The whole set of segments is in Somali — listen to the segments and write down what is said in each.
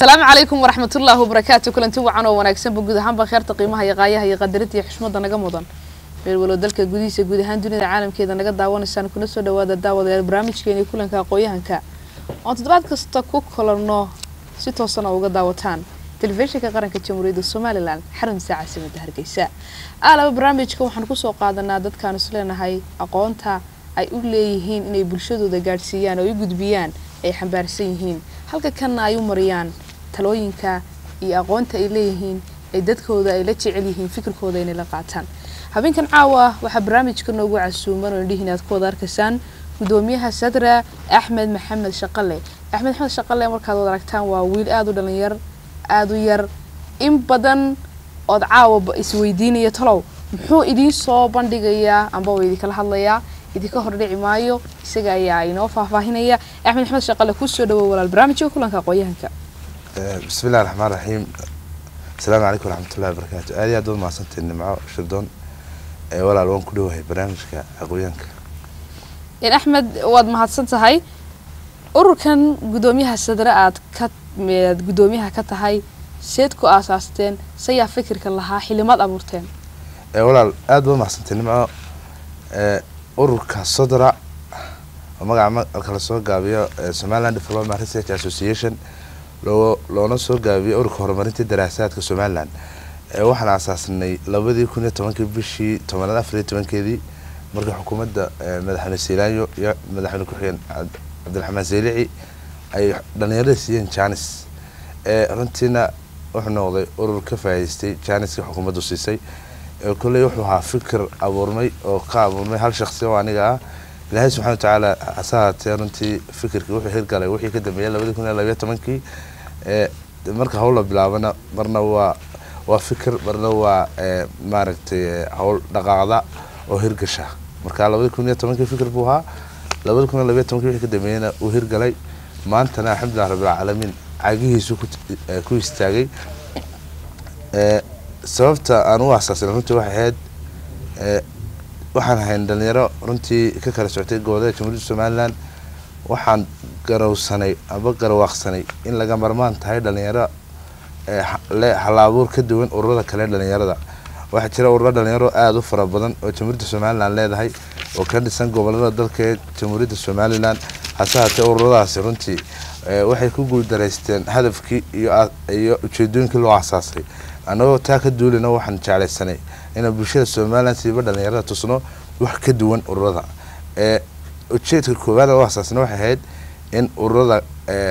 asalaamu calaykum waraxmatullaahi wabarakaatu kulanti wacan oo wanaagsanba guud ahaanba kheerta qiimaha iyo qaayaha iyo qadarinta iyo xushmada naga mudan meel walow dalka gudihiisa guud ahaan dunida caalamkeeda naga daawanaysaan kuna soo dhawaada daawadayaal barnaamijkeeni kulanka aqooyahanka oon toddobaad kasta ku kulanno si toosan oo uga daawataan telefishinka qaranka jamhuuriyadda somalilan xarunta caasimada hargeysa aalaba barnaamijka waxaan kusoo qaadanaa dadkaan is leenahay aqoonta ay u leeyihiin inay bulshadooda gaadhsiiyaan oo u gudbiyaan ay xambaarsan yihiin halka kanna ay u mariyaan talooyinka iyo aqoonta ay leeyihiin ay dadkooda ay la jecel yihiin fikirkooda inay la qaataan habeenkan caawa waxaa barnaamijka noogu casuuman oo indhihiin aad ku wada arkaysaan gudoomiyaha sadra axmed maxamed shaqale axmed maxamed shaqale markaad wada aragtaan waa wiil aada u dhalinyar aada u yar in badan ood caawa isweydiinaya talow muxuu idiin soo bandhigayaa amba uu idinkala hadlayaa idinka hordhici maayo isaga ayaa inoo faahfaahinaya axmed maxamed shaqale kusoo dhawow walaal barnaamijka kulanka aqooyahanka bismi illahi raxmaan raxiim asalaamu calaykum waraxmatullahi wabarakaatu aad iyo aad baad mahadsantahay nimco shirdoon walaal waan ku dhowahay barnaamijka aqooyaanka axmed waad mahadsan tahay ururkan gudoomiyaha sadre aad ka aad gudoomiyaha ka tahay seed ku aasaasteen sayaa fikirka lahaa xilimaad abuurteen walaal aad baad mahadsantahay nimco ururka sodra oo magaca marka lasoo gaabiyo somaliland development research association loo loona soo gaabiyo ururka horumarinta daraasaadka somaliland waxaan aasaasnay labadii kun iyo tobankii bishii tobanaad afar iyo tobankeedii markii xukuumadda madaxweyne seilaayo iyo madaxweyne ku-xigeen cabdiraxmaan seylici ay dhalinyarada siiyeen janis runtiina wuxuu noqday urur ka faa'idaystay janiska xukuumaddu siisay kolley wuxuu ahaa fikir abuurmay oo ka abuurmay hal shaksi oo aniga ah ilaahay subxana watacaala hase haatee runtii fikirkii wuxuu hirgalay wixii ka dambeeyay labadii kun iyo labayo tobankii marka hawla bilaabana marna waa waa fikir marna waa maaragtay hawl dhaqaaqda oo hirgasha marka labadii kun iyo tobankii fikir buu ahaa labadii kun iyo labayo tobankii wixii ka dambeeyana uu hirgalay maantana alxamdulilah rabbilcaalamiin cagihiisu ku istaagay sababta aan u asaasina runtii waxay ahayd waxaan ahayn dhalinyaro runtii ka kala socotay gobollada jamhuuriyadda somaliland waxaan garowsanay aba garwaaqsanay in laga marmaan tahay dhalinyaro le hal-abuur ka duwan ururada kale dhalinyarada waxaa jira ururo dhalinyaro aada u fara badan oo jamhuuriyadda somaliland leedahay oo ka dhisan gobolada dalka ee jamhuuriyadda somaliland hase haatee ururadaasi runtii waxay ku guuldaraysteen hadafkii iyo iyo ujeedooyinkii loo asaasay annagoo taa ka duulina waxaan jeclaysanay inaan bulshada somaliland siiba dhalinyarada tusno wax ka duwan ururada ujeedka koowaad oo asaasna waxay ahayd in ururada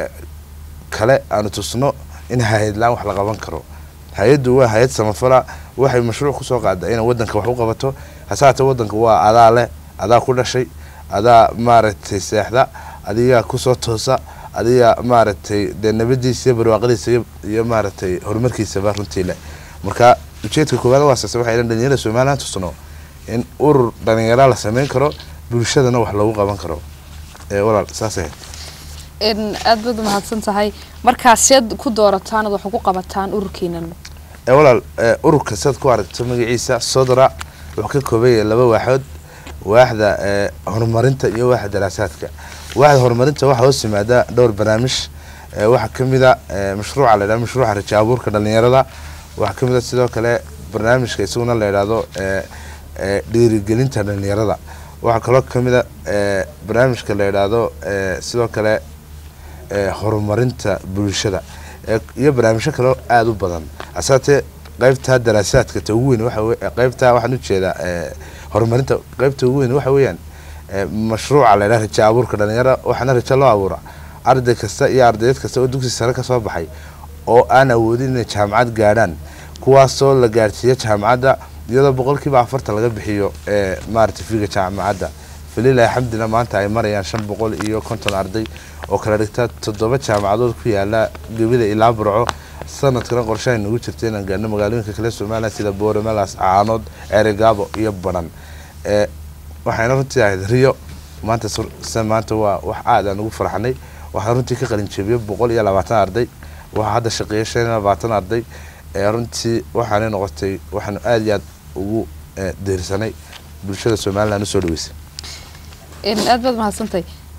kale aanu tusno in hay-adlaan wax la qaban karo hay-addu waa hay-ad samafala waxay mashruuc kusoo qaada inay wadanka wax u qabato hase haatee wadanka waa adaa leh adaa ku dhashay adaa maaragtay seexda adigaa kusoo toosa adiga maaragtay dee nabadiisa iyo barwaaqadiisa iyo maaragtay horumarkiisaba runtii leh marka ujeedka koowaad waasaase waxay in dhalinyarada somaliland tusno in urur dhalinyara la sameyn karo bulshadana wax lagu qaban karo walaal saas ahayd aada baad umahadsan tahay markaa seed ku doorataan ad wax ku qabataan ururkiinan walaal ururka siaad ku aragto magaciisa sodra wuxuu ka kooban yahay laba waaxood waaxda horumarinta iyo waaxda daraasaadka waaxda horumarinta waxaa hoos yimaada dhowr barnaamij waxaa kamid a mashruuca la yidhahdo mashruuca raja abuurka dhalinyarada waxaa kamid a sidoo kale barnaamijka isaguna la yidhaahdo dhiirigelinta dhalinyarada waxaa kaloo kamid a barnaamijka la yidhaahdo sidoo kale horumarinta bulshada iyo barnaamijyo kaleo aada u badan asaatee qeybta daraasaadka ta ugu weyn waxa qeybta waxaan ujeedaa horumarinta qeybta ugu weyn waxa weeyaan mashruuca la yidhaha raja abuurka dhalinyara waxaana rajo loo abuura arday kasta iyo ardayad kasta oo dugsi sare kasoo baxay oo aan awoodin inay jaamacad gaadhaan kuwaasoo la gaadhsiiyo jaamacadda iyadoo boqolkiiba afartan laga bixiyo maarata figa jaamacadda falilahi xamdina maanta ay marayaan shan boqol iyo konton arday oo kala dhigta toddoba jaamacadood ku yaala gebida ilaa burco sanadkana qorshahay nagu jirta inaan gaadhno magaalooyinka kale somaliland sida booramalas caanood ceerigaabo iyo baran waxayna runtii ahayd riyo maanta se maanta waa wax aad aan ugu farxanay waxaan runtii ka qalin jebiyo boqol iyo labaatan arday waxaa hadda shaqeeya shan iyo labaatan arday runtii waxaanay noqotay waxaanu aada iyo aad ugu deersanay bulshada somaliland usoo dhaweysay aada baad mahadsantahay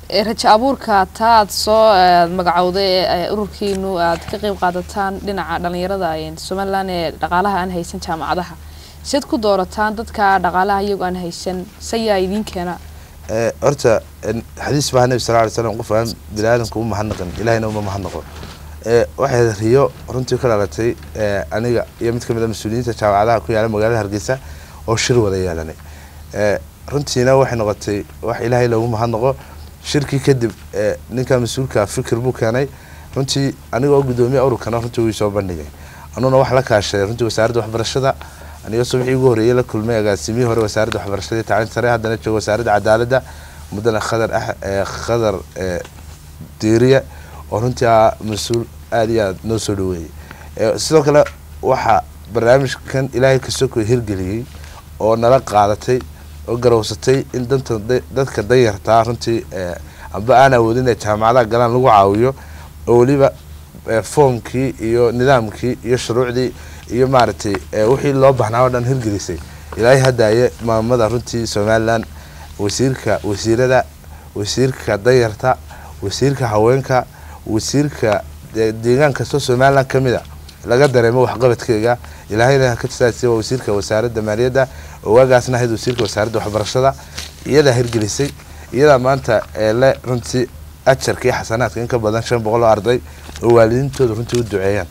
ee rajo abuurka taa aad soo eh, magacowday ee ururkiinu aad ka qeyb qaadataan dhinaca dhalinyarada een, somalilan ee dhaqaalaha aan haysan jaamacadaha siad ku doorataan dadka dhaqaalaha iyagoo aan haysan sayaa idiin keena Eh, horta en, xadiis baa nabi sal ly slam qof aan bini aadamka u mahadnaqin ilahina uma mahadnaqo Eh, waxay riyo runtii ka dhalatay eh, aniga iyo mid kamid a mas-uuliyiinta jaamacadaha ku yaala magaalada hargeysa oo shir wada yeelanay Eh, runtiina waxay noqotay wax ilaahay loogu mahadnaqo shirkii kadib eh, ninka mas-uulka fikir buu keenay runtii aniga oo gudoomiye ururkana runtii wuu soo bandhigay anuguna wax la kaashaday runtii wasaaradda waxbarashada aniga subaxii ugu horreeyay la kulmay agaasimihii hore wasaaradda waxbarashada iyo tacliinta sare haddana jooga wasaaradda cadaaladda muddana khadar ah eh, khadar eh, diiriye oo runtii ah mas-uul aada iyo aada noo soo dhaweeyey Eh, sidoo kale waxaa barnaamijkan ilaahay kasoko hirgeliyey oo nala qaadatay oo garowsatay in danta da- dadka danyartaa runtii eh, amba aan awoodin ee jaamacadaha galaan lagu caawiyo oo weliba eh, foomkii iyo nidaamkii iyo shuruucdii iyo maaragtay eh, wixii loo baahnaa oo dhan hirgelisay ilaahay hadaaye maamada runtii somalilan wasiirka wasiirada wasiirka danyarta wasiirka haweenka wasiirka de- deegaan kastoo somalilan ka mid a laga dareemo waxqabadkeega ilaahayna ha ka jisaasiya waa wasiirka wasaaradda maaliyadda oo waagaasna ahayd wasiirka wasaaradda waxbarashada iyadaa hirgelisay iyadaa maanta ee le runtii ajarka iyo xasanaadka in ka badan shan boqol oo arday oo waalidiintooda runtii u duceeyaan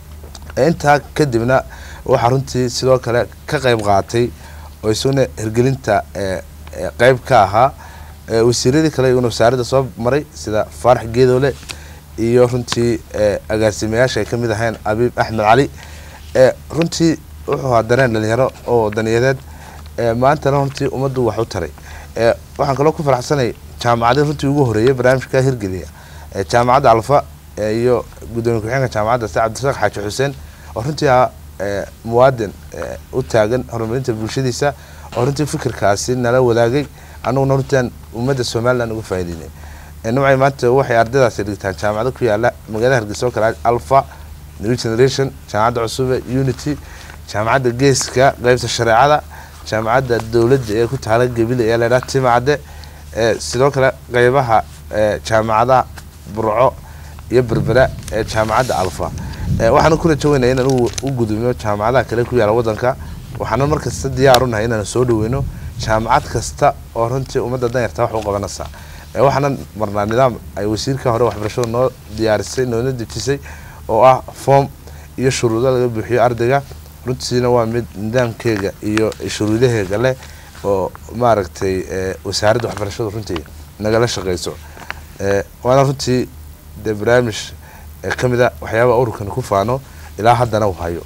intaa kadibna waxaa runtii sidoo kale ka qayb qaatay oo isuna hirgelinta ee, ee, qayb ka ahaa ee, wasiiradii kale iyaguna wasaaradda soo maray sida faarax geedoole iyo runtii ee, agaasimayaasha ay ka mid ahayn abiib axmed cali ee, runtii wuxuu ahaa dareen dhalinyaro oo wadaniyadeed ee, maantana runtii ummaddu wax u taray ee, waxaan kaloo ku faraxsanay jaamacadii runtii ugu horeeyay barnaamijka hirgeliya ee, jaamacadda alfa ee, iyo gudoomiye ku-xigeenka jaamacadda se cabdirasaaq xaaji xuseen oo runtii ahaa ee, muwaadin ee, u taagan horumarinta bulshadiisa oo runtii fikirkaasi nala wadaagay anuguna runtian ummadda somalilan uga faa'iideynay Ee, nimcay maanta waxay ardaydaasi dhigtaan jaamacado ku yaala magaalada hargeysa oo kale alfa new generation jaamacadda cusube unity jaamacadda geeska qeybta shareecada jaamacadda dowladda ee ku taala gebile ee laydhaha timacadde ee sidoo kale qeybaha ee jaamacadaha burco iyo berbera ee jaamacadda alfa Ee, waxaana ku rajo weynaya inaan u- u gudubno jaamacadaha kale ku yaala wadanka waxaana markasta diyaar u nahay inaan soo dhaweyno jaamacad kasta oo runtii ummadda danyarta wax u qabanaysa Ee, waxaana marnaa nidaam ay wasiirka hore waxbarashada noo diyaarisay noona dejisay oo ah form iyo shuruudo laga buuxiyo ardayga runtiina waa mid nidaamkeega iyo shuruudaheega leh oo maaragtay ee, wasaaradda waxbarashada runtii nagala shaqeyso Ee, waana runtii dee barnaamij ee, ka mid a waxyaabaha ururkan ku faano ilaa haddana uu hayo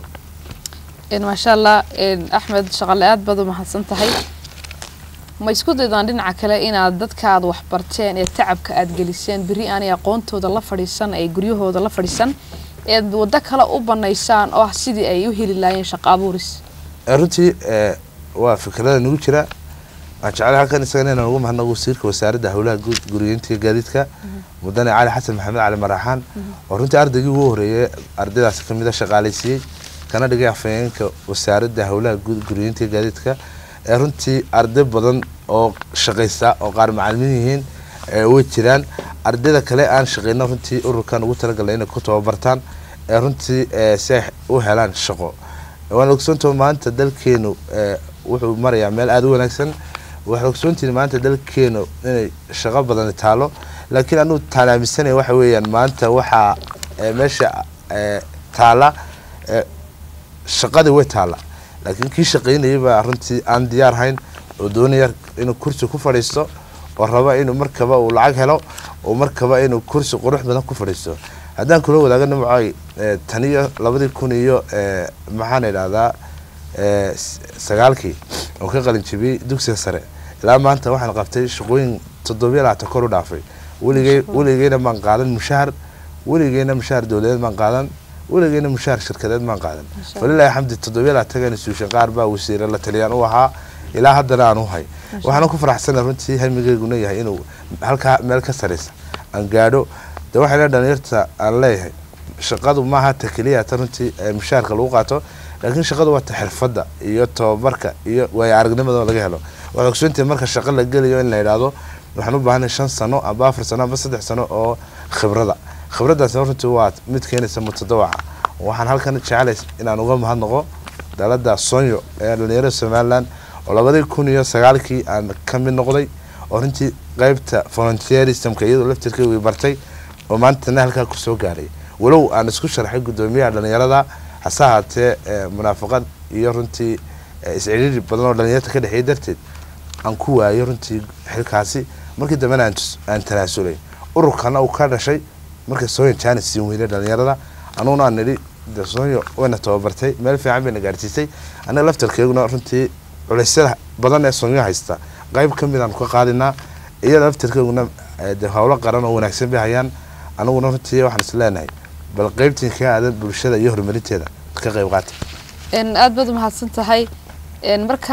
Een, maasha allah een, axmed shaqale aad baad u mahadsan tahay ma isku daydaan dhinaca kale inaad dadka aad waxbarteen ee tacabka aad geliseen beri aanay aqoontooda la fadhiisan ay guryahooda la fadhiisan eed waddo kale u banaysaan oo ah sidii ay u heli laayeen shaqo abuuris Ee, runtii ee, waa fikrada nagu jira waan jeclay halkan isagana inaan ugu mahadnaqo wasiirka wasaaradda howlaha guud guriyeynta iyo gaadiidka mudane cali xasan maxamed cali maraxaan oo runtii ardaygii ugu horeeyay ardaydaasi ka mid a shaqaaleysiiyey kana dhigay afhayeenka wasaaradda howlaha guud guriyeynta iyo gaadiidka ee runtii arday badan oo shaqaysta oo qaar macalimiin yihiin ee way jiraan ardayda kale aan shaqeyno runtii ururkan ugu talagalnay inay ku tababartaan ee runtii ee si ay u helaan shaqo waan ogsoontahay maanta dalkeenu ee, wuxuu marayaa meel aada u wanaagsan waxaan ogsoontihin maanta dalkeenu inay shaqo badani taalo laakiin anugu taan aaminsanaya waxa weeyaan maanta waxaa ee, meesha ee, taala ee, shaqadii way taala laakiin kii shaqaynayay baa runtii aan diyaar hayn oo doonaya inuu kursi ku fadhiisto oo raba inuu markaba uu lacag helo oo markaba inuu kursi qurux badan ku fadhiisto haddaan kula wadaago nimcoy ee, tan iyo labadii kun iyo ee, maxaan idhahdaa ee, s- sagaalkii oo ka qalin jebiyey dugsiga sare ilaa maanta waxaan qabtay shaqooyin toddobiyo labaatan kor u dhaafay weligay weligeyna maan qaadan mushahar weligeyna mushahar dowladeed maan qaadan weligeyna mushahar shirkadeed maan qaadan Masha walilahi xamdi toddobiyo labaatan suushan qaar baa wasiire la taliyaan u ahaa ilaa haddana aan u hay waxaana ku faraxsana runtii hamigeyguna yahay inuu halkaa meel ka sareysa aan gaadho de waxayna dhalinyarta aan leeyahay shaqadu maaha ta keliya ta runtii ee mushaharka lagu qaato laakiin shaqadu waa ta xirfadda iyo tababarka iyo waayo aragnimada oo laga helo waxay ogsoontahay marka shaqo la gelayo in la yidhaahdo waxaan u baahanay shan sano amba afar sano amba saddex sano oo khibrada khibradaasna runtii waa mid keenaysa mutadawaca waxaan halkan jecelahay inaan uga mahadnaqo dalada sonyo ee dhalinyarada somaliland oo labadii kun iyo sagaalkii aan ka mid noqday oo runtii qeybta volunteerismka iyadoo laftirkeygii bartay oo maantana halkaa kusoo gaaray walow aan isku sharxay guddoomiyaha dhalinyarada hase ahaatee munaafaqad iyo runtii isciriiri badan oo dhalinyarta ka dhexeeyay darteed aan ku waayay runtii xilkaasi markii dambena aan tanaasulay ururkana uu ka dhashay marka soonya jaanis siin weynay dhalinyarada anuguna aan nidhi de soonyo wayna tababartay meel fiican bayna gaarsiisay annaga laftarkeeguna runtii culeysyada badan ee soonyo haysta qayb ka mid aan ka qaadinaa iyada laftarkeeguna de howlo qaran oo wanaagsan bay hayaan anaguna runtii waxaan is leenahay bal qeybtiin ka aadan bulshada iyo horumarinteeda ka qayb qaata aada baad umahadsan tahay marka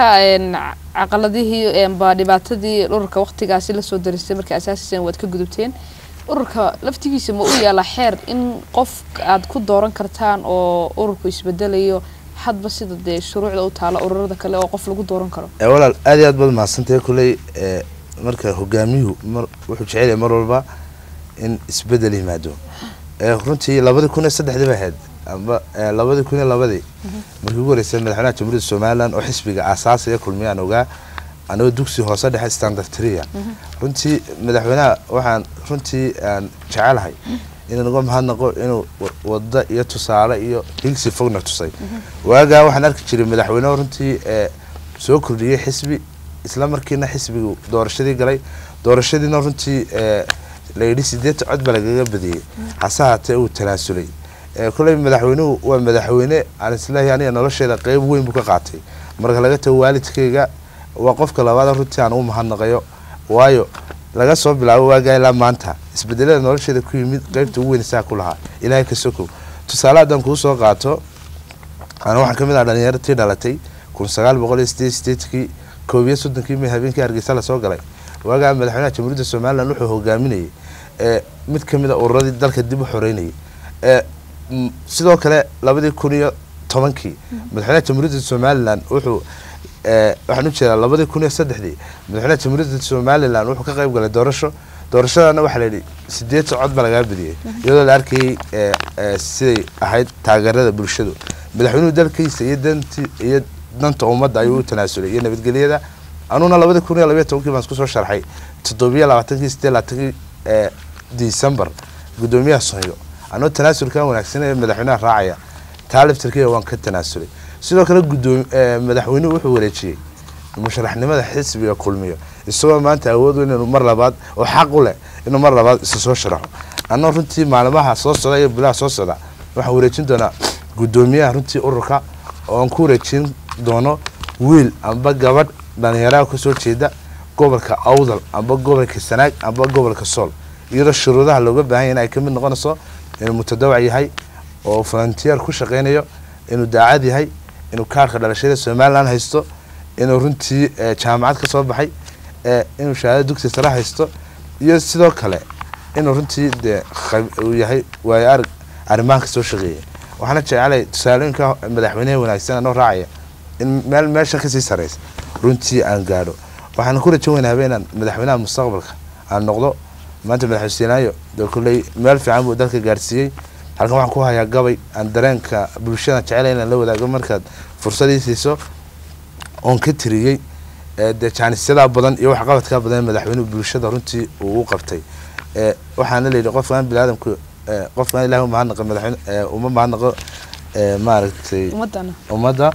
caqaladihii ba dhibaatadii ururka waqtigaasi lasoo darisay markii asaasisan waad ka gudubteen ururka laftigiisa ma u yaala xeer in qof aad ku dooran kartaan oo ururku isbedelayo hadba sida dee shuruucda u taala ururada kale oo qof lagu dooran karo walaal aad iyo aad baad mahadsantahay kuley marka hogaamiyuhu mar wuxuu jecelyahay mar walba in isbedel yimaado runtii labadii kun iyo saddexdii bay ahayd amba labadii kun iyo labadii markii ugu horeysay madaxweynaha jamhuuriyadda somaliland oo xisbiga aasaasiga kulmiyaan ogaa anigoo dugsi hoose dhexe standard tria runtii madaxweynaha waxaan runtii aan jecelahay inaan uga mahadnaqo inuu wada iyo tusaale iyo higsi fogna tusay waagaa waxaan arki jiray madaxweyneho runtii soo kordhiyey xisbi isla markiina xisbigu doorashadii galay doorashadiina runtii layidhi sideetan cod baa lagaga badiyey hase haatee uu tanaasulay koley madaxweynuhu waa madaxweyne aan isleeyahay aniga nolosheeda qeyb weyn buu ka qaatay marka laga tago waalidkayga waa qofka labaad runtii aan u mahadnaqayo waayo laga soo bilaabo waagaa ilaa maanta isbedelada nolosheeda ku yimid qeybta ugu weyn isaa ku lahaa ilaahay ka sokow tusaale haddaan kuu soo qaato ana waxaan kamid ah dhalinyaratii dhalatay kun sagaal boqol iyo sideed sideedkii koob iyo soddonkii may habeenkii hargeysa lasoo galay waagaa madaxweynaha jamhuuriyadda somaliland wuxuu hogaaminayay mid kamid a ururadii dalka dib u xoreynayay sidoo kale labadii kun iyo tobankii madaxweynaha jamhuuriyadda somaliland wuxuu waxaan ujeedaa labadii kun iyo saddexdii madaxweynaha jamhuuriyadda somaliland wuxuu ka qayb galay doorasho doorashadana waxaa la yidhi sideetan cod baa lagaa badiyey iyadoo la arkayay siday ahayd taageerada bulshadu madaxweynuhu dalkiisa iyo danti iyo danta ummadda ayuu u tanaasulay iyo nabadgelyada anuguna labadii kun iyo labayo tobankii baan isku soo sharxay toddobiyo labaatankii sideed labaatankii december guddoomiyaha sonyo anoo tanaasulkan wanaagsan ee madaxweynaha raacaya taa laftarkiiga waan ka tanaasulay sidoo kale gudoomi madaxweynuhu wuxuu wareejiyey musharaxnimada xisbiga kulmiyo isagoo maanta awood weyn inuu mar labaad oo xaq u leh inuu mar labaad isa soo sharaxo annoo runtii maalmaha soo socda iyo bilaha soo socda waxaan wareejin doonaa guddoomiyaha runtii ururka oo aan ku wareejin doono wiil amba gabadh dhalinyaraha kasoo jeeda gobolka awdal amba gobolka sanaag amba gobolka sool iyadoo shuruudaha looga baahan yahay in ay kamid noqonayso inuu mutadawac yahay oo volunteer ku shaqeynayo inuu daacad yahay inuu kaarka dhalashada somaliland haysto inuu runtii jaamacad ka soo baxay inuu shahaado dugsi sare haysto iyo sidoo kale inuu runtii dee uu yahay waayo arag arrimahan ka soo shaqeeya waxaana jeclay tusaalooyinka madaxweyneha wanaagsan anoo raacaya in meel meeshan kasii sareysa runtii aan gaadho waxaan ku rajan weynaaba inaan madaxweynaha mustaqbalka aan noqdo maanta madaxweysenaayo dee kulley meel fiican buu dalka gaarsiiyey halkan waxaan ku hayaa gabay aan dareenka bulshada jecela inaan la wadaago markaad fursadii siiso oon ka tiriyey dee jaanisyadaa badan iyo waxqabadkaa badan madaxweynuhu bulshada runtii uu u qabtay waxaana layidhi qofkaan biniaadamku qofkaan ilahi umahadnaqo madaxweyne uma mahadnaqo maaragtay ummadda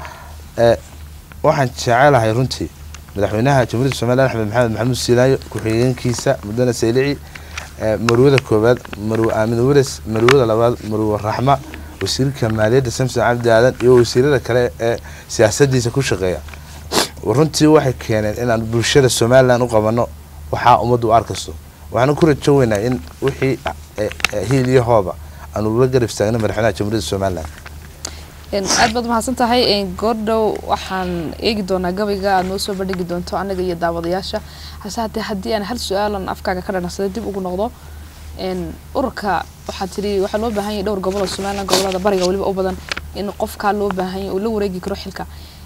waxaan jecelahay runtii madaxweynaha jamhuuriyadda somaliland axmed maxamed maxamuud siilaayo ku-xigeenkiisa mudane saylici marwada koowaad marwe aamin wares marwada labaad marwe raxma wasiirka maaliyadda samson cabdi aadan iyo wasiirada kale ee siyaasadiisa ku shaqeeya runtii waxay keeneen inaan bulshada somaliland u qabano waxaa ummaddu u arkayso waxaana ku rajo weynaa in wixii hiil iyo hooba aan ula garab istaagno madaxweynaha jamhuuriyadda somaliland aad baad mahadsan tahay goordhow waxaan eegi doonaa gabayga aad noo soo bandhigi doonto anaga iyo daawadayaasha hase hatee haddii aan hal su-aalan afkaaga ka dhanacsaday dib ugu noqdo ururka waxaa tiri waxaa loo baahan yahay dhowr gobol oo somaliland gobolada bariga weliba u badan in qofkaa loo baahan yahay uu la wareegi karo xilka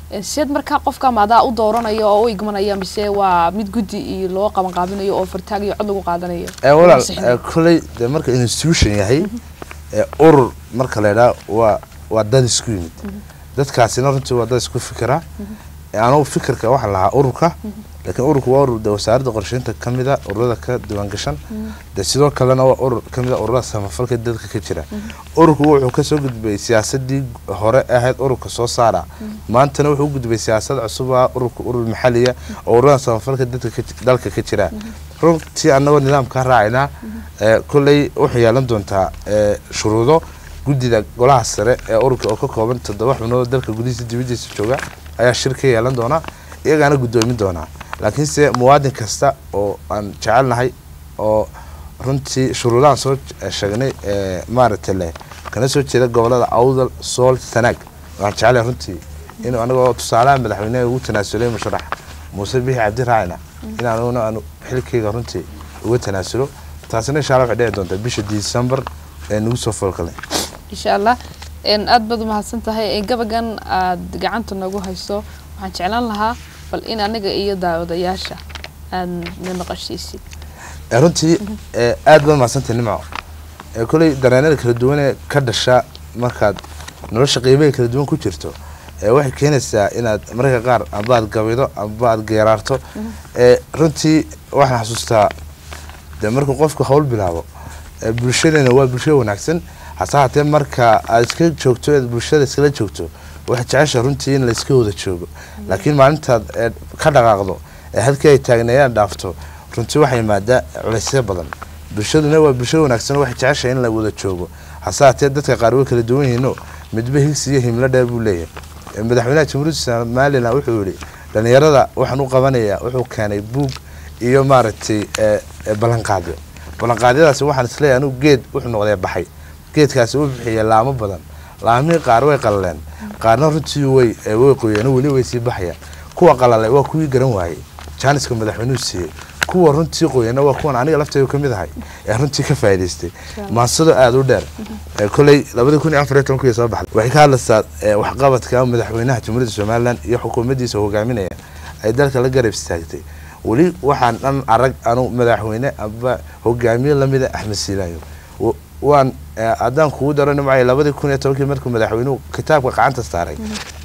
Ee, sideed markaa qofka maadaa u dooranayo oo u igmanaya mise waa mid guddi iyo loo qaban qaabinayo oo fartaag iyo cod lagu qaadanayo ee walaal Ansixinayo. ee, kolley dee marka institution yahay ee urur marka la idhaha waa waa dad isku yimid dadkaasina runtii waa dad isku fikira Ee, anugu fikirka waxaan lahaa ururka laakiin ururku waa urur de wasaaradda qorsheynta ka mida ururada ka diiwaangashan de sidoo kalena waa urur ka mida ururada samafalka dadka ka jira ururku wuxuu kasoo gudbay siyaasadii hore ahayd ururka soo saara maantana wuxuu u gudbay siyaasad cusub ah ururka urur maxaliya oo ururada samafalka dadka ka ji- dalka ka jira runtii anagoo nidaamkaa raacayna ee, kolley waxay yeelan doontaa ee, shuruudo guddida golaha sare ee ururka oo ka kooban toddoba xubnood oo dalka gudihiisa dibadiisa jooga ayaa shir ka yeelan doona iyagaana guddoomin doonaa laakiinse muwaadin kasta oo aan jecelnahay oo runtii shuruudahan soo j- sheegnay ee maaragtay leh kana soo jeeda gobolada awdal sool sanaag waxaan jecelahay runtii inuu anagoo tusaalaha madaxweyneha ugu tanaasulay musharax muuse bixi cabdi raacina in anuguna aanu xilkayga runtii uga tanaasulo taasina insha allah waxay dhici doontaa bisha december ee nagu soo foolkalay insha allah Een, aad baad umahadsan tahay Ee, gabagan aad gacanta nagu hayso waxaan jeclaan lahaa bal in aniga iyo daawadayaasha aad na naqashiisid ee runtii ee aad baad mahadsantahay nimco ee kolley dareenada kala duwan ee ka dhasha markaad nolosha qiimaha kala duwan ku jirto ee waxay keenaysaa inaad mararka qaar amba aad gabido amba aad geeraarto ee runtii waxaan xasuustaa dee markuu qofku hawl bilaabo ee bulshadeena waa bulsho wanaagsan hase haatee marka aad iska joogto eed bulshada iskala joogto waxay jecesha runtii in la iska wada joogo laakiin maalintaad ee ka dhaqaaqdo ee halkii ay taagneeyaan dhaafto runtii waxay imaadaa culaysyo badan bulshaduna waa bulsho wanaagsan oo waxay jeceshahay in la wada joogo hase haatee dadka qaar way kala duwan yihiino midba higsi iyo himlo dheer buu leeyahay Ee, madaxweynaha jamhuuriyadda somalilan wuxuu yihi dhalinyarada waxaan u qabanayaa wuxuu keenay buug iyo maaragtay ee, ee, ballanqaadyo ballanqaadyadaasi waxaan isleeyahay anugu geed wuxuu noqdee baxay geedkaasi uu bixiyay laamo badan laamihii qaar way qalaleen qaarna runtii way ee, way qoyeen oo weli way sii baxayaan kuwa qalalay waa kuwii garan waayey jaaniska madaxweynuhu siiyey kuwa runtii qoyana waa kuwan aniga laftayda ka mid ahay ee runtii ka faa'iidaystay maansado aada u dheer ee kolley labadii kun iyo afar iyo tobankii soo baxday waxay ka hadlaysaa ee, waxqabadka madaxweynaha jamhuuriyadda somalilan iyo xukuumaddiisa hogaaminaya ay dalka la garab istaagtay weli waxaan dhan arag anu madaxweyne amba hogaamiye lamida axmed siilaayo Wa- waan ee, haddaan kugu daro nimcay labadii kun iyo tobankii markuu madaxweynuhu kitaabka gacanta saaray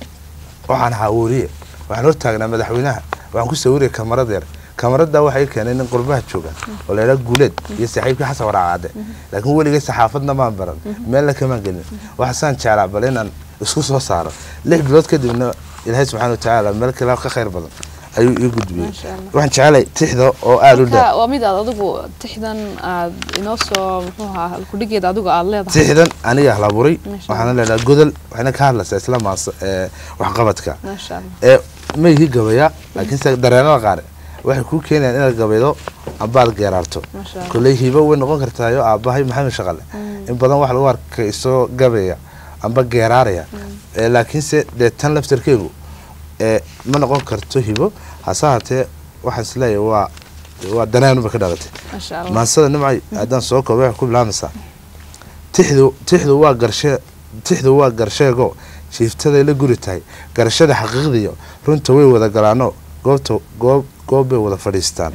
waxaan ahaa wariye waxaan hortaagnaa madaxweynaha waxaan ku sawiraya kamarad yar kamarada waxay keenay nin qurbaha jooga oo la yidhaha guuleed iyo saaxiibkii xasan waraacade laakiin weligay saxaafadna maan baran meelna kamaan gelin waxaasaan jeclaa bal inaan isku soo saaro lix bilood kadibna ilaahay subxaana watacaala meel kale ka khayr badan ayuu ii gudbiyey Masha Allah. waxaan jeclay tixda oo aada u dheer marka waa mid aad adigu tixdan aad inoo soo muxuu ahaa kudhigeeda adigu aad leedahay tixdan aniga halaburay Masha waxaana leedaha godol waxayna ka hadlaysaa isla maas ee, waxqabadka maasha allah ee ma ihi gabaya laakiinse dareenada qaar waxay kuu keenayaan inaad gabaydo ambaad geeraarto maasha allah kolley hiibo way noqon kartaayo aabbahay maxamed shaqale in badan wax lagu arkay isoo gabaya amba geeraaraya ee laakiinse dee tan laftarkeegu ee ma noqon karto hibo hase haatee waxaan isleeyahay waa waa dareenuba ka dhalatay maasha allah maansada nimcay haddaan soo koobo waxay ku bilaamaysaa tixdu tixdu waa garshee tixdu waa garsheego jiiftaday la guri tahay garashada xaqiiqdiyo runta way wada galaano goobta goob goob bay wada fadhiistaan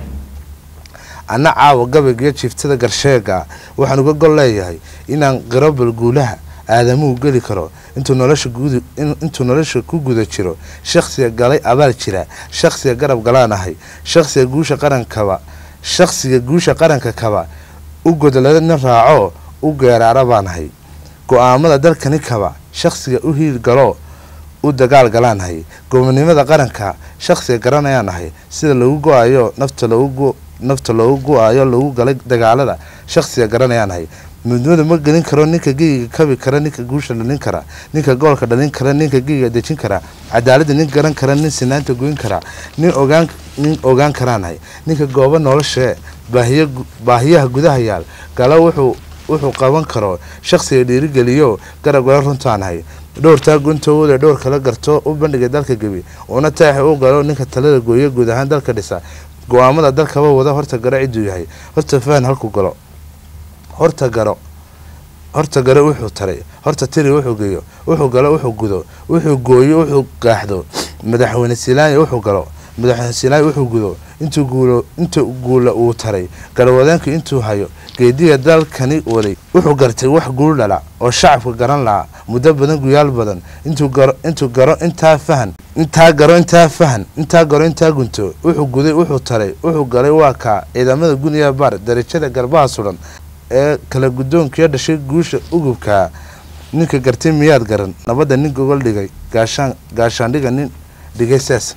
anna caawa gabaygiyo jiiftada garsheega waxaan uga gol leeyahay inaan qiro balguulaha aadamuhu geli karo intuu nolosha guud intuu nolosha ku guda jiro shakhsiga galay abaal jira shakhsiga garab galaan ahay shakhsiga guusha qarankaba shakhsiga guusha qaranka kaba u godolana raaco u geeraara baan ahay go-aamada dalkani kaba shakhsiga u hiil galo u dagaal galaan ahay gobonimada qaranka shakhsiga garanayaan ahay sida lagu go-ayo nafta lagu nafta loogu go-ayo lagu galay dagaalada shakhsiga garanayaan ahay midnimada ma gelin karo ninka geyiga kabi kara ninka guusha dhalin kara ninka goolka dhalin kara ninka geyiga dejin kara cadaalada nin garan kara nin sinaanta goyn kara nin ogaan nin ogaan karaanahay ninka goobo noloshee baahiya baahiyaha gudaha yaal galo wuxuu wuxuu qaban karo shakhsiga dhiirigeliyo garab gala runtaanahay dhowrtaa guntooda dhowr kala garto u bandhigay dalka gebi una taaxi u galo ninka talada gooyo guud ahaan dalka dhisa go-aamada dalkaba wada horta garo ciduu yahay horta fahan halku galo horta garo horta gare wuxuu taray horta tiri wuxuu geeyo wuxuu galo wuxuu gudo wuxuu gooyo wuxuu gaaxdo madaxweyne silaanya wuxuu galo madaxweyne silaanya wuxuu gudo intuu guulo intuu guula uu taray garwadeenku intuu hayo geediga dalkani waday wuxuu gartay wax guul dhala oo shacabka garan lahaa muddo badan guyaal badan intuu garo intuu garo intaa fahan intaa garo intaa fahan intaa garo intaa gunto wuxuu guday wuxuu taray wuxuu galay waa kaa ciidamada guniya baar darajada garbaha sudan ee kala guddoonkiyo dhashay guusha ugubkaa ninka gartay miyaad garan nabadda nin gogol dhigay gaashaan gaashaandhiga nin dhigay saas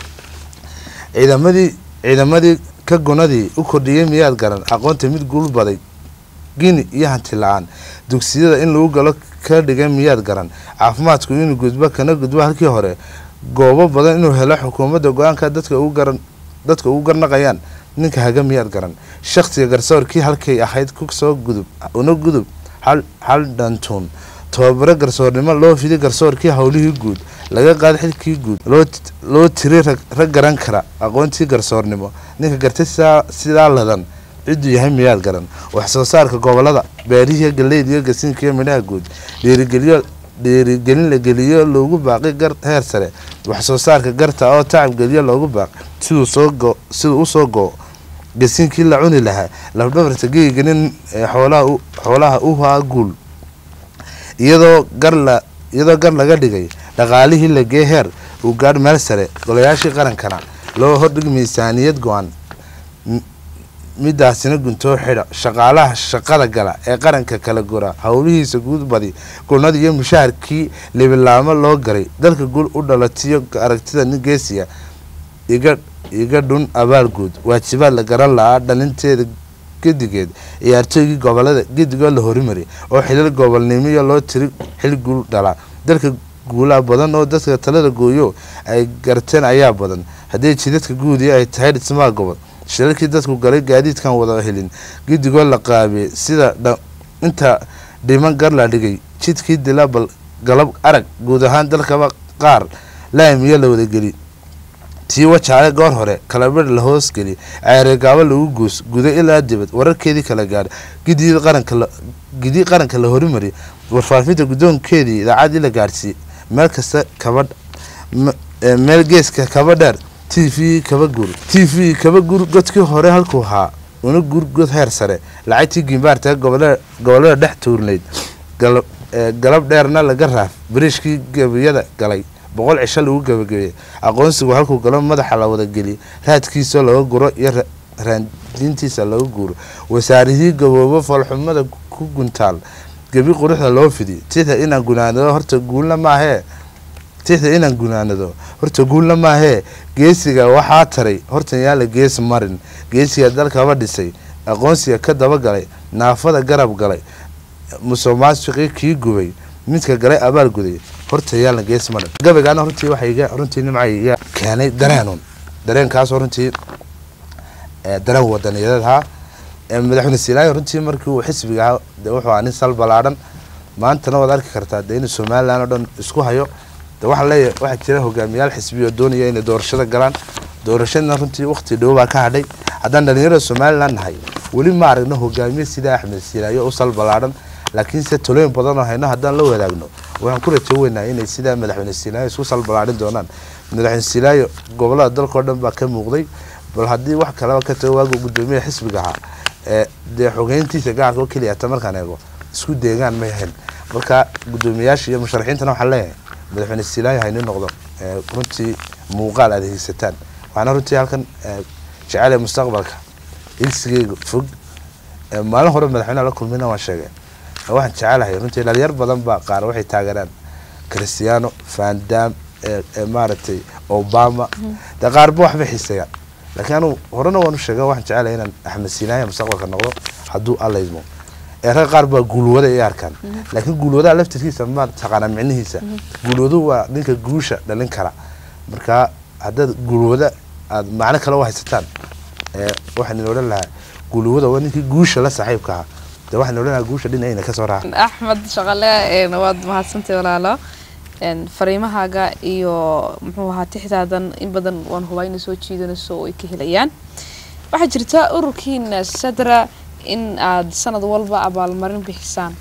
ciidamadii ciidamadii ka gunadii u kordhiyey miyaad garan aqoonta mid guul baday gini iyo hanti la-aan dugsiyada in lagu galo ka dhigay miyaad garan caafimaadku inuu gudbo kana gudbo halkii hore goobo badan inuu helo xukuumadda go-aanka dadka ugu garan dadka ugu garnaqayaan ninka haga miyaad garan shakhsiga garsoorkii halkay ahayd ku soo gudub una gudub hal hal dhantuun tababaro garsoornimo loo fiday garsoorkii howlihii guud laga qaada xilkii guud loo loo tiri rag garan kara aqoontii garsoornimo ninka gartay sidaa sidaa ladan cidduu yahay miyaad garan wax soo saarka gobolada beerihiiyo galeyda iyo gasiinka iyo midhaha guud dhiirigeliyo dhiirigelin la geliyo loogu baaqi gar heer sare wax soo saarka garta oo tacab geliyo loogu baaqi siduu soo go siduu usoo go gasiinkii la cuni lahaa lafdhabarta geeganin xoolaha xoolaha u haa guul iyadoo gar la iyadoo gar laga dhigay dhaqaalihii la gee heer uu gaadh meel sare golayaashii qarankana loo hordhig miisaaniyad go-an midaasina guntoo xidha shaqaalaha shaqada gala ee qaranka kala gura howlihiisa guud badi gulnada iyo mushaharkii libilaamo loo garay dalka guul u dhalatiyo aragtida nin geesiya iga iga dhun abaal guud waajibaad la garan la-aa dhalinteeda gedigeed ciyaartooygii gobolada gedigoo la horimari oo xilal gobolnimiyo loo tiri xil guul dhala dalka guulaa badan oo dadka talada gooyo ay garteen ayaa badan haddii jidadka guudii ay tahay dhismaha gobol shilalkii dadku galay gaadiidkan wada helin gedigoo la qaabiyey sida inta dhiman gar la dhigay jidkii dila bal galab arag guud ahaan dalkaba qaar laamiyo la wadageli tii wajaale goor hore kalabir la hoosgeli ceeregaabo lagu guus guda ilaa dibad wararkeedii kala gaadha gidii qaranka gidii qaranka la horimari warfaafinta guddoonkeedii idaacadii la gaadhsiiyey meel kasta kaba meel geeska kaba dheer t v kaba gur t v kaba gur godkii hore halkuu haa una gur god heer sare lacagtii gimbaarta gobolada dhex tuurnayd galab dheerna laga raaf bariishkii gebiyada galay boqol cisho lagu gabagabeeyey aqoonsigu halkuu galo madaxa la wadageliy raadkiisa laga guro iyo raandiintiisa laga guuro wasaarihii gaboobo foolxumada ku guntaal gebi quruxda loo fidiy tita inaan gunaanado horta guulna maahee tixda inaan gunaanado horta guulna maahee geesiga waxaa taray hortan yaala gees marin geesiga dalkaba dhisay aqoonsiga ka dabagalay naafada garab galay musuqmaasuqii kii gubay midka galay abaal guday horta yaalan gees marin gabaygaana runtii waxay runtii nimcay iga keenay dareenun dareenkaasoo runtii dareen wadaniyadeed ahaa madaxweyne silaayo runtii markii uu xisbiga ahaa de wuxuu ahaa nin sal balaadhan maantana waad arki kartaa de inuu somalilan oo dhan isku hayo de waxaa leeyahay waxaa jira hogaamiyaal xisbiya oo doonaya inay doorashada galaan doorashadana runtii waqti dhow baa ka hadhay haddaan dhalinyarada somalilan nahay weli ma aragno hogaamiye sida axmed silaayo u sal balaadhan laakiinse talooyin badan oo hayno haddaan la wadaagno waxaan ku rajo weynaa inay sidaa madaxweyne silaayo isku sal balaadhin doonaan madaxweyne silaayo gobolada dalkao dhan baa ka muuqday bal haddii wax kaleba ka tago waagu guddoomiyaha xisbiga ahaa ee dee xogeyntiisa gacanka oo keliya ta markaan eego isku deegaan may ahayn marka guddoomiyayaasha iyo musharaxiintana waxaan leeyahay madaxweyne silaayo hayni noqdo runtii muuqaal aad haysataan waxaana runtii halkan jecel mustaqbalka ilsigeyga fog maalin hore madaxweyneha la kulmina waan sheegay waxaan jecelahay runtii dhalinyar badan baa qaar waxay taageeraan cristiano vandam maaragtay obama dee qaarba waxbay xiiseeyaan laakiin anu horena waanu sheega waxaan jecelahay inaan axmed siinaaya mustaqbalka noqdo hadduu allaydmo ee rag qaar baa guulwada ay arkaan laakiin guulwadaha laftirkiisa ma taqaanaa micnihiisa guulwaduhu waa ninka guusha dhalin kara marka haddaad guulwada aad macno kale u haysataan waxaan odhan lahaa guulwada waa ninkii guusha la saaxiibka ahaa de waxaan odhan lahaa guusha dhinacayna kasoo raaca axmed shaqale waad mahadsantay walaalo fariimahaaga iyo muxuu ahaa tixdaadan in badan waan hubaa inay soo jiidanayso oo ay ka helayaan waxaa jirta ururkiina sadra in aad sanad walba abaalmarin bixisaan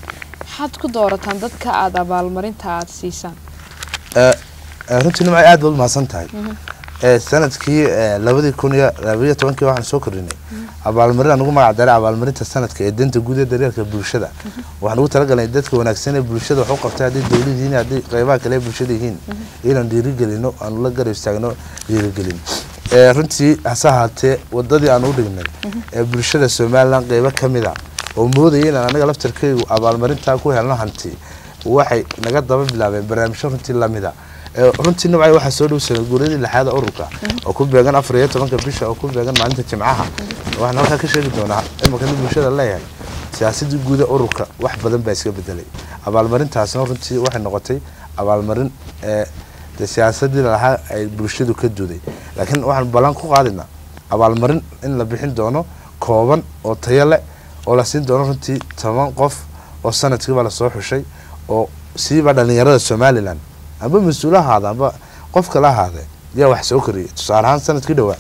maxaad ku doorataan dadka aada abaalmarinta aada siisaan Eh, eh, runtii nimcay aad baad umahadsan tahay Eh, sanadkii eh, labadii kun iyo labaiyo tobankii waxaan soo kordhinay abaalmarin aan ugu magac daray abaalmarinta sanadka ee danta guud ee daryeelka bulshada waxaan ugu talagalnay dadka wanaagsan ee bulshada wax u qabtay haddii dowlad yihiin haddii qeybaha kale ee bulshada yihiin inaan dhiirigelino aan la garab istaagno dhiirigelin Eh, runtii hase ahaatee wadadii aan u dhignay ee bulshada somalilan qeybo ka mid a oo moodaya inaan anaga laftarkeygu abaalmarintaa ku helno hanti waxay naga daba bilaabeen barnaamijyo runtii lamida Eh, runtii nabcay waxaa soo dhow sanad guuradii lixaad ee ururka oo ku beegan afar iyo tobanka bisha oo ku beegan maalinta jimcaha waxaan halkaa ka sheegi doonaa imika nin bulshada leeyahay siyaasadii guud ee ururka wax badan baa iska bedelay abaalmarintaasna runtii waxay noqotay abaalmarin ee dee siyaasadii lalahaa ay bulshadu ka duuday laakiin waxaan ballan ku qaadinaa abaalmarin in la bixin doono kooban oo tayo leh oo la siin doono runtii toban qof oo sanadkiiba lasoo xushay oo siiba dhalinyarada somalilan amba mas-uul ahaada amba qofka la ahaade yaa wax soo koriyay tusaale ahaan sanadkii dhowaa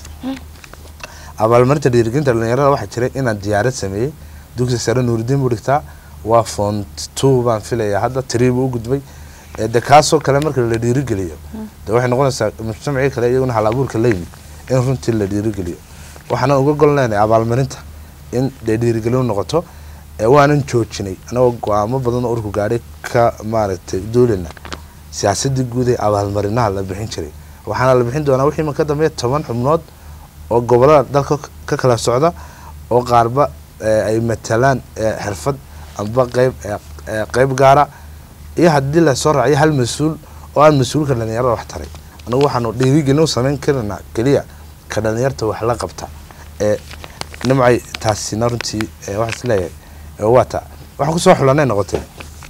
abaalmarinta dhiirigelinta dhalinyarada waxaa jiray inaan diyaarad sameeyey dugsi sare nuuridiin buu dhigtaa waa font two baan filayaa hadda three buu u gudbay Eh, de kaasoo kale marka la dhiirigeliyo de waxay noqonaysaa mujtamacii kale iyaguna hal abuurka la yimid in runtii la dhiirigeliyo waxaanan uga gol leenahay abaalmarinta in dee dhiirigelin noqoto ee waanan joojinay anagoo go-aamo badan oo urku gaadhay ka maaragtay duulina siyaasadii guud ee abaalmarinaha la bixin jiray waxaana la bixin doonaa wixii ka dambeeya toban xubnood oo gobolada dalka ka kala socda oo qaarba eh, ay matalaan eh, xirfad amba qeyb eh, eh, qeyb gaara iyo haddii lasoo raaciyo hal mas-uul oo aan mas-uulka dhalinyarada wax taray anagu waxaanu dhiirigelin u samayn karanaa keliya ka dhalinyarta wax la qabta ee nimcay taasina runtii eh, waxaa is leeyahay eh, waa taa waxaan kusoo xulanay noqotay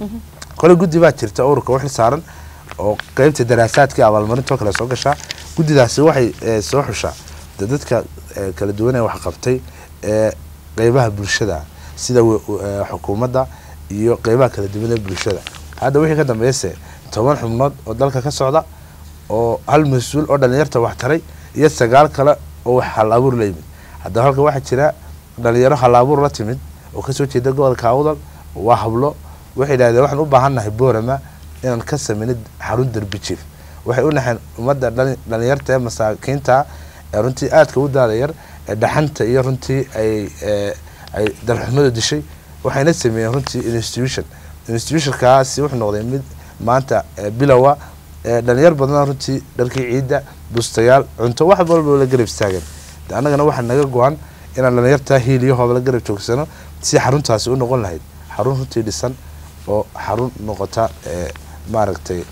kole guddi baa jirta ururka u xil saaran oo qeybta daraasaadka abaalmarintoo kale soo gashaa guddidaasi waxay eh, soo xushaa de dadka eh, kala duwan ee wax qabtay ee qeybaha bulshada sida wa- wa- eh, xukuumadda iyo qeybaha kala duwan ee bulshada hadda wixii ka dambeeyase toban xubnood oo dalka ka socda oo hal mas-uul oo dhalinyarta wax taray iyo sagaal kale oo wax hal abuur la yimid haddaba halka waxaa jira dhalinyaro hal abuur la timid oo kasoo jeeda gobolka awdal waa hablo waxay yidhahdeen waxaan u baahannahay boorama inaan ka sameynid xarun derbi jiif waxay u naxeen ummadda dhali- dhalinyarta ee masaakiinta ee runtii aadka u daada yar ee dhaxanta iyo runtii ay ee, ay dalxumada dishay waxayna sameeyeen runtii institution institutionkaasi wuxuu noqday mid maanta ee, bilowa ee, dhalinyar badan runtii dharkii ciidda bustayaal cunto wax walba la garab istaageen de annagana waxaa naga go-an inaan dhalinyartaa hiil iyo hooba la garab joogsano si xaruntaasi u noqon lahayd xarun runtii dhisan oo xarun noqota ee, maaragtay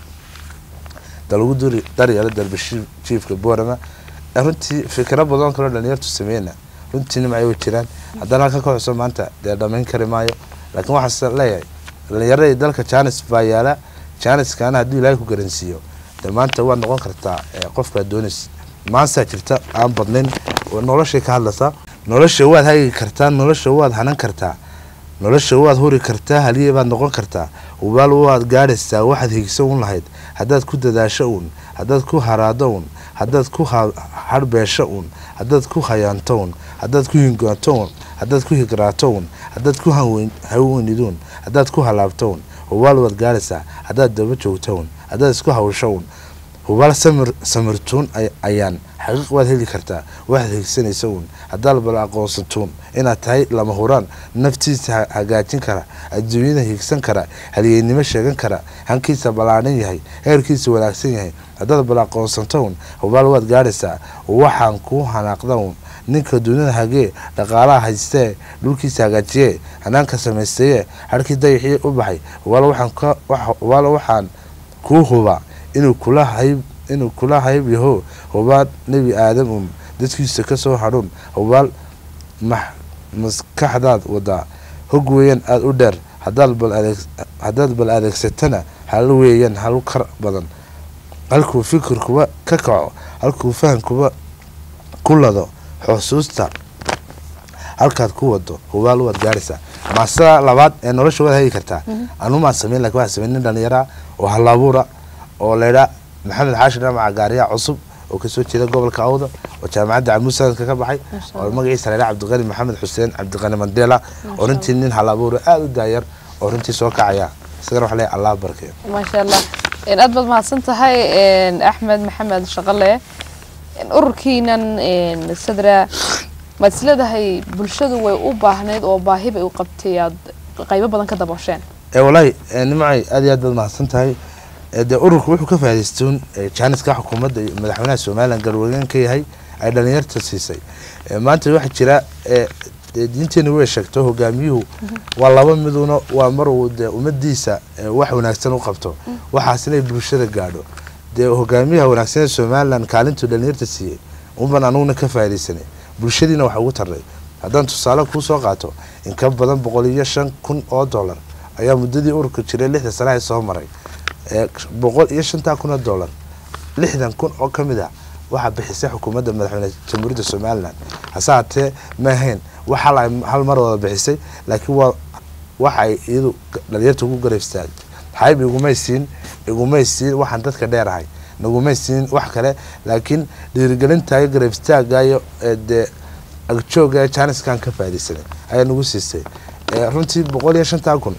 dalagu duri daryeelo darbi jiifka boorama ee runtii fikiro badan kaloo dhalinyartu sameeyna runtii nimcay way jiraan haddana halka ka xuso maanta dee dhamayn kari maayo laakiin waxaase leeyahay dhalinyaradii dalka janis baa yaala janiskaana hadduu ilaahay ku garansiiyo dee maanta waad noqon kartaa ee, qofkaad doonays maansaa jirta aan badnayn oo noloshay ka hadlaysaa nolosha waad hagi kartaa nolosha waad hanan kartaa nolosha waad huri kartaa haliye baad noqon kartaa hubaal waad gaadhaysaa waxaad higsan un lahayd haddaad ku dadaasho uun haddaad ku haraado uun haddaad ku ha- harbeesho uun haddaad ku hayaanto uun haddaad ku hingaato uun haddaad ku higraato uun haddaad ku hawen- haweniduun haddaad ku halaabto uun hubaal waad gaadhaysaa haddaad daba joogto uun haddaad isku hawsho uun hubaal samir samirtuun ay- ayaan xaqiiq waad heli kartaa waxaad higsanaysa uun haddaad bal aqoonsatuun inaad tahay lama huraan naftiisa ha- hagaajin kara adduunyada higsan kara halyeynimo sheegan kara hankiisa ballaadhan yahay heerkiisa wanaagsan yahay haddaad bal aqoonsato uun hubaal waad gaadhaysaa waxaan kuu hanaaqda uun ninka duunyada hagee dhaqaalaha haystee dhulkiisa hagaajiyee hanaanka samaystayee harkii dayaxii u baxay hubaal waxaan ka wax- hubaal waxaan kuu hubaa inuu kula hayb inuu kula hayb yaho hubaal nebi aadam un dadkiisa kasoo hadhuun hubaal max maskaxdaad wadaa hog weeyaan aada u dheer hadaad bal adeeg haddaad bal adeegsatana hal weeyaan hal kar badan halkuu fikirkuba ka kaco halkuu fahamkuba ku lado xusuusta halkaad ku wado hubaal waad gaaraysaa maasada labaad ee nolosha waad hagi kartaa anumaan sameyn lakin waxaa sameyn nin dhalinyara oo halabuura oo laydhaa maxamed xaashir dhamaca gaariya cusub oo kasoo jeeda gobolka awda oo jaamacadda camuud sanadka ka baxay Masha oo Allah. magaciisa laydhaa cabdiqani maxamed xuseen cabdiqani mandela oo runtii nin halabuura aada u daayar oo runtii soo kacaya isagana wax leeyahay allah barkeeyo maasha allah Een, aad baad mahadsan tahay een, axmed maxamed shaqale Een, ururkiinan een, sadra maad isleedahay bulshadu way u baahneyd oo baahi bay u qabtay aad qaybo badan ka daboosheen ee wallaahi ee, nimcay aad iyo aad baad mahadsan tahay ee, dee ururku wuxuu ka faa'iidaystoon ee, jaaniska xukuumadda iyo madaxweynaha somalilan galwadeyn ka yahay ay dhalinyarta siisay Ee, maanta waxaa jira ee, dee diinteenu way sheegto hogaamiyuhu waa laba miduna waa mar uu dee ummadiisa ee, wax wanaagsan u qabto waxaas inay bulshada gaadho dee hogaamiyaha wanaagsan ee somalilan kaalintuu dhalinyarta siiyey unban anuguna ka faa'iidaysanay bulshadiina waxa ugu tarnay haddaan tusaale kuu soo qaato in ka badan boqol iyo shan kun oo dollar ayaa muddadii ururka jiray lixda sanaha soo maray ee boqol iyo shantaa kun oo dollar lixdan kun oo ka mid ah waxaa bixisay xukuumadda madaxweyne jamhuuriyadda somalilan hase haatee ma ahayn wax hal ay hal mar wada bixisay laakiin waa waxa ay iyadu dhalinyarta ugu garab istaagtay xayb igumay siin igumay siin waxaan dadka dheerahay nagumay siin wax kale laakiin dhiirigelinta iyo garab istaagayo ee dee agjooga ee jaaniskan ka faa'iidaysanay ayaa nagu siisay ee runtii boqol iyo shantaa kun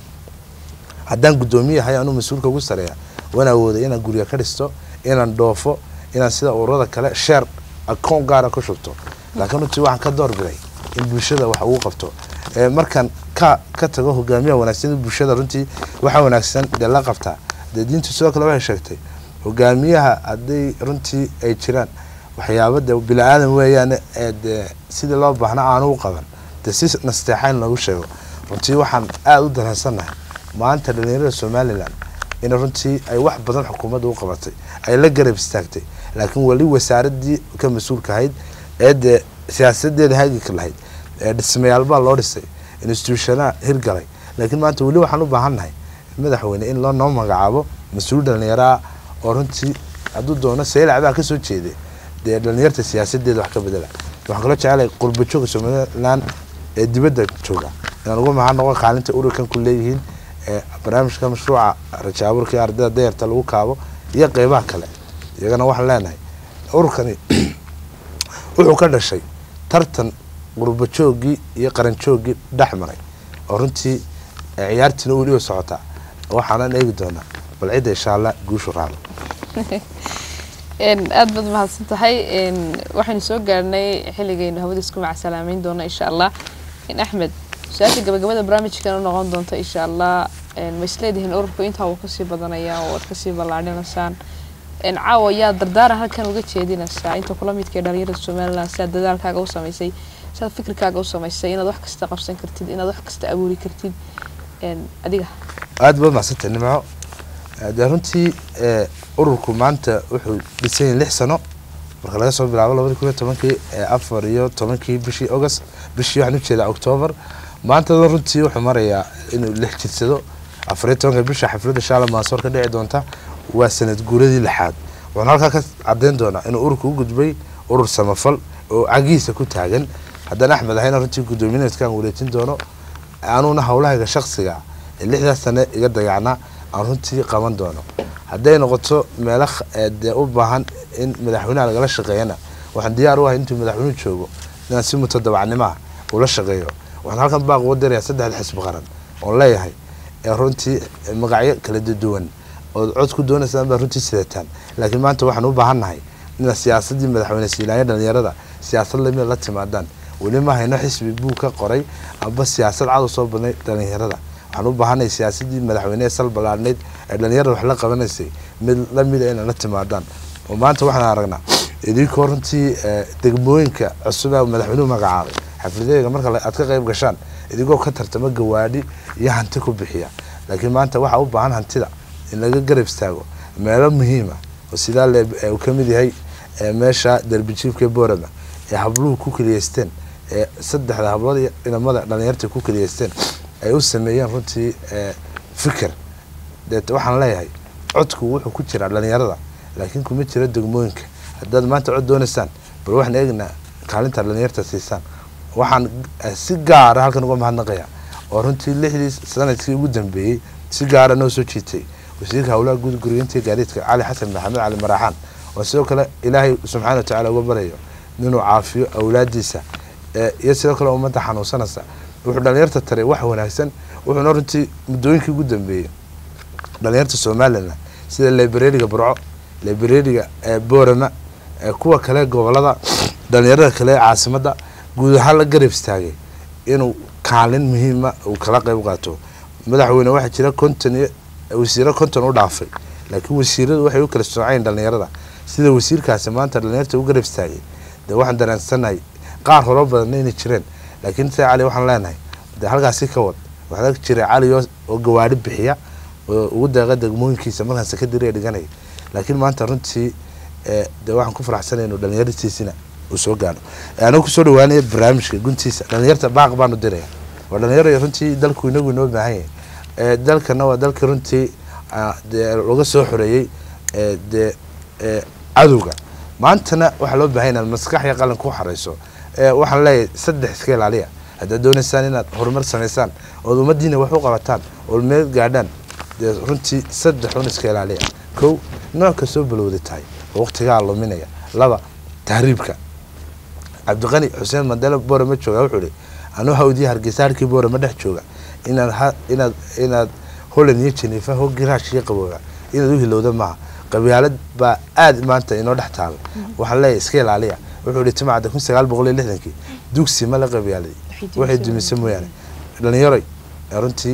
haddaan guddoomiyahay anuu mas-uulka ugu sareeya waan awooday inaan gurya ka dhisto inaan dhoofo inaan sida ururada kale sheer akoon gaara ku shubto laakiin runtii waxaan ka doorbiday in bulshada wax ugu qabto ee markaan ka ka tago hogaamiyaha wanaagsan bulshada runtii waxa wanaagsan dee la qabtaa dee diintu sidoo kale waxay sheegtay hogaamiyaha hadday runtii ay jiraan waxyaaba dee bini aadan weeyaan ee dee sidii loo baahna aanu u qaban dee si nasteexayn loogu sheego runtii waxaan aada u dareensannahay maanta dhalinyarada somalilan in runtii ay wax badan xukuumadda u qabatay ay la garab istaagtay laakiin weli wasaaradii ka mas-uulka ahayd ee dee siyaasadeeda hagika lahayd ee dhismayaal baa loo dhisay institutionaa hirgalay laakiin maanta weli waxaan u baahannahay madaxweyne in loo noo magacaabo mas-uul dhalinyaraa oo runtii hadduu doono saylac baa kasoo jeeday dee dhalinyarta siyaasadeeda wax ka bedela waxaan kaloo jecelahay qurba jooga somalilan ee dibadda jooga inaan ugu mahad noqo kaalinta ururkan ku leeyihiin ee barnaamijka mashruuca rajaaburka iyo ardayda dayarta lagu kaabo iyo qeybaha kale iyagana waxaan leenahay ururkani wuxuu ka dhashay tartan qurba joogii iyo qaran joogii dhex maray oo runtii ee ciyaartiina weli oo socotaa waxaanan eegi doonaa bal cidda insha allah guushu raacdo Een, aad baad mahadsan tahay Een, waxaynu soo gaarnay xilligaynu hawada isku macsalaameyn doono insha allah in axmed su-aasha gabagabada barnaamijkan u noqon doonta insha allah Een, ma isleedihiin ururku intaa wuu kasii badanaya oo waad kasii ballaadhinaysaan Een, caawa yaa dardaaran halkan uga jeedinaysaa inta kula midka ee dhalinyarada somaliland siaad dadaalkaaga u samaysay siaad fikirkaaga u samaysay inaad wax kasta qabsan kartid inaad wax kasta abuuri kartid Een, adiga aada baad macsantay nimco dee runtii ee, ururku maanta wuxuu dhisan yahay lix sano marka laga soo bilaabo labadi kun iyo tobankii ee afar iyo tobankii bishii august bishii waxaan ujeedaa octoobar maanta runtii wuxuu marayaa inuu lix jirsado afar iyo tobanka bisha xafladda shaala maasoor ka dhici doonta waa sanad guuradii lixaad wuxuuna halkaa ka cadeyn doonaa inuu ururku u gudbay urur samafal oo cagihiisa ku taagan haddaan axmed ahayna runtii guddoomiyaedkaan wareejin doono anuuna howlahayga shaksiga ee lixdaas sane iga dayacnaa aan runtii qaban doono hadday noqoto meelo kh- ee dee u baahan in madaxweynaha lagala shaqeeyana waxaan diyaar u ahay intuu madaxweynuhu joogo inaan si mutadabacnimo ah ula shaqeeyo waxaan halkan baaq uga dirayaa saddexda xisbi qaran oon leeyahay ee runtii magacyo kala duwan ood cod ku doonaysaan baa runtii sidataan laakiin maanta waxaan u baahannahay inaad siyaasadii madaxweyne siilaanya dhalinyarada siyaasad lamida la timaadaan weli ma hayno xisbi buu ka qoray amba siyaasad cad u soo badnay dhalinyarada waxaan u baahanay siyaasadii madaxweyne ee sal ballaadhnayd ee dhalinyarada wax la qabanaysay mid lamida inay la timaadaan oo maanta waxaan aragnaa idinkoo runtii ee, degmooyinka cusub ee madaxweynuhu magacaabay xafladooyinka marka la- aad ka qayb gashaan idinkoo ka tartama gawaadhi iyo hanti ku bixiya laakiin maanta waxaa u baahan hantida in laga garab istaago meelo muhiima oo sidaa le ee uu ka mid yahay ee meesha derbijiifka boorama ee habluhu ku keliyeysteen ee saddexda hablood iyo inamada dhalinyarta ku keliyeysteen ay u sameeyeen runtii ee, fikir deet waxaan leeyahay codku wuxuu ku jiraa dhalinyarada laakiin kuma jiro degmooyinka haddaad maanta cod doonaysaan bal waxaan eegnaa kaalinta dhalinyarta siisaan waxaan eh, si gaara halkan uga mahadnaqaya oo runtii lixdii sanadkii ugu dambeeyey si gaara noo soo jiitay wasiirka howlaha guud guriyinta iyo gaadiidka cali xasan maxamed cali maraaxaan oo sidoo kale ilaahay subxaana wa tacaala uga baryayo inuu caafiyo awlaadiisa ee, iyo sidoo kale ummadda xanuunsanaysa wuxuu dhalinyarta taray wax wanaagsan wuxuuna runtii muddooyinkii ugu dambeeyey dhalinyarta somalilan sida librariga burco librariga boorama kuwa kale gobolada dhalinyarada kale caasimada guud ahaan la garab istaagay inuu kaalin muhiima uu kala qeyb qaato madaxweyne waxaa jira konton iyo wasiiro konton u dhaafay laakiin wasiiradu waxay u kala soocayn dhalinyarada sida wasiirkaasi maanta dhalinyarta u garab istaagay dee waxaan dareensanahay qaar horo badanna inay jireen laakiin se cali waxaan leenahay dee halkaasi ka wad waxaa ag jiray cali oo gawaadhi bixiya oo ugu deeqa degmooyinkiisa markaan sekadariga dhiganaya laakiin maanta runtii dee waxaan ku faraxsanay inuu dhalinyartiisina uu soo gaadho anigu kusoo dhawaanaya barnaamijka guntiisa dhalinyarta baaq baanu diraya waa dhalinyaro runtii dalku inagu inoo baahan yahay dalkana waa dalkii runtii dee laga soo xoreeyey dee cadowga maantana waxaa loo bahan inaad maskax iyo qalan ku xareyso waxaan leeyahay saddex iska ilaaliya haddaad doonaysaan inaad horumar samaysaan ood ummadiina wax u qabataan ood meel gaadhaan dee runtii saddex un iska ilaaliya kow nooc kastoo balowda tahay oo waqtigaa luminaya laba tahriibka cabdiqani xuseen mandele boorama jooga wuxuu ihi anuu hawdiya hargeysa harkii boorama dhex jooga inaad inaad inaad holland iyo jenefa ho giraash iyo qabooga inaad u hilowda maaha qabyaalad baa aada maanta inoo dhex taala waxaan leeyahay iska ilaaliya wuxuu ihi timacda kun sagaal boqol iyo lixdankii dugsi ma la qabyaalay waxay dumisay mooyaane dhalinyaroy runtii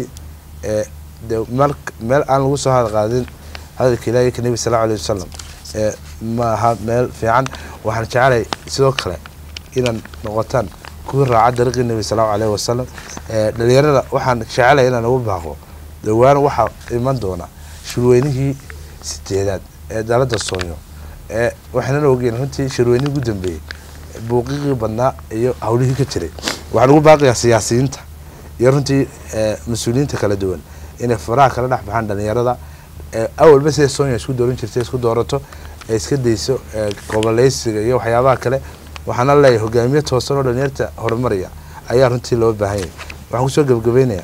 de meel meel aan lagu soo hadqaadin hadalka ilahi ka nebi sala alayh wasalam ma aha meel fiican waxaan jecelahay sidoo kale inaad noqotaan kuwii raaca dariiqii nebi salallahu aleyhi wasalam dhalinyarada waxaan jecelahay inaan ugu baaqo dhowaan waxaa iman doona shirweynihii sideedaad ee dalada soonyo ee waxaynana ogeyn runtii shirweynihii ugu dambeeyey buuqiqii badnaa iyo hawlihii ka jiray waxaan ugu baaqiyaa siyaasiyiinta iyo runtii mas-uuliyiinta kala duwan inay faraha kala dhex baxaan dhalinyarada awalba sida sonya isku dooran jirtay isku doorato ee iska dayso goboleysiga iyo waxyaabaha kale waxaana leeyahay hogaamiye toosan oo dhalinyarta horumaraya ayaa runtii loo baahan yahay waxaan kusoo gebagabeynaya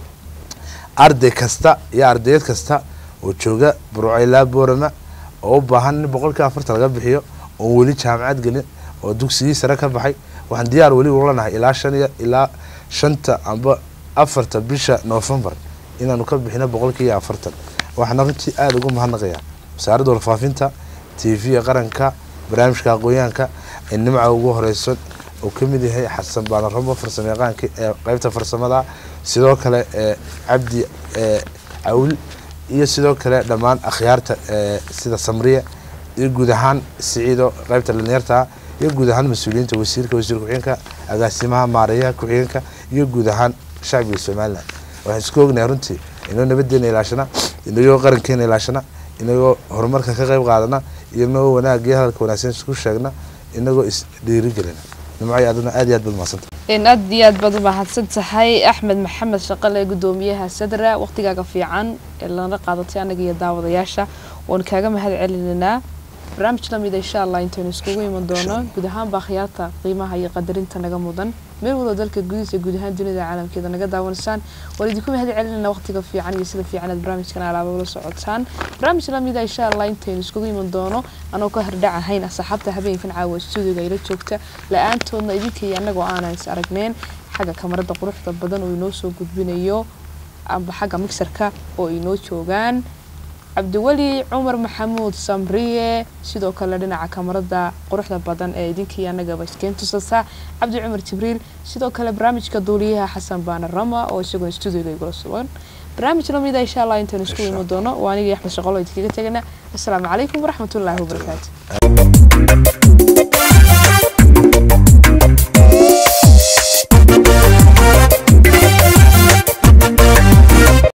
arday kasta iyo ardayad kasta oo jooga burcaylaa boorama oo u baahan in boqolkii afartan laga bixiyo oon weli jaamacad gelin oo dugsigii sare ka baxay waxaan diyaar weli ulanahay ilaa shan iyo ilaa shanta amba afarta bisha novembar inaanu ka bixino boqolkii iyo afartan waxaana runtii aada ugu mahadnaqayaa wasaaradda warfaafinta t v qaranka barnaamijka aqoonyahanka ee nimca ugu horeyso uu ka mid yahay xasan baanaramo farsamo yaqaanka ee qeybta farsamada sidoo kale ee cabdi cawl iyo sidoo kale dhammaan akhyaarta sida samriya iyo guud ahaan siciido qeybta dhalinyarta iyo guud ahaan mas-uuliyiinta wasiirka wasiir ku-xigeenka agaasimaha maareeyaha ku-xigeenka iyo guud ahaan shacbiga somalilan waxaan isku ognahay runtii inoo nabadeena ilaashana inagoo qarankeena ilaashana inagoo horumarka ka qeyb qaadana inagoo wanaag iyo hadalka wanaagsan isku sheegna inagoo is dhiirigelina nimcay aduna aad iyo aad baad mahadsanta aad iyo aad baad umahadsan tahay axmed maxamed shaqale gudoomiyaha sadra waqtigaaga fiican ee lana qaadatay anaga iyo daawadayaasha waan kaaga mahad celinaynaa barnaamij lamid insha allah intaynu iskugu iman doono guud ahaanba akhyaarta qiimaha iyo qadarinta naga mudan meel wado dalka gudihiisa guud ahaan dunida caalamkeeda naga daawanaysaan waan idinku mahad celinayna waqtiga fiican iyo sida fiican aad barnaamijkan alaaba ula socotaan barnaamij lamida insha allah intaynu iskugu iman doono anoo ka hordhac ahayn asxaabta habeenkan caawa stuudiga ila joogta la-aantoodna idinka iyo annagoo aanan is aragneen xagga kamarada quruxda badan oo inoo soo gudbinayo amba xagga mixerka oo inoo joogaan cabdiweli cumar maxamuud samriye sidoo kale dhinaca kamarada quruxda badan ee idinkii annagaba iskeen tusasa cabdi cumar jibriil sidoo kale barnaamijka duuliyaha xasan baana rama oo isagoo stuudiga igula sugan barnaamij lamida insha allah intaynu isku imi doono waa anigii axmed shaqolo idinkaga tegana assalaamu calaykum waraxmatullaahi wabarakaatu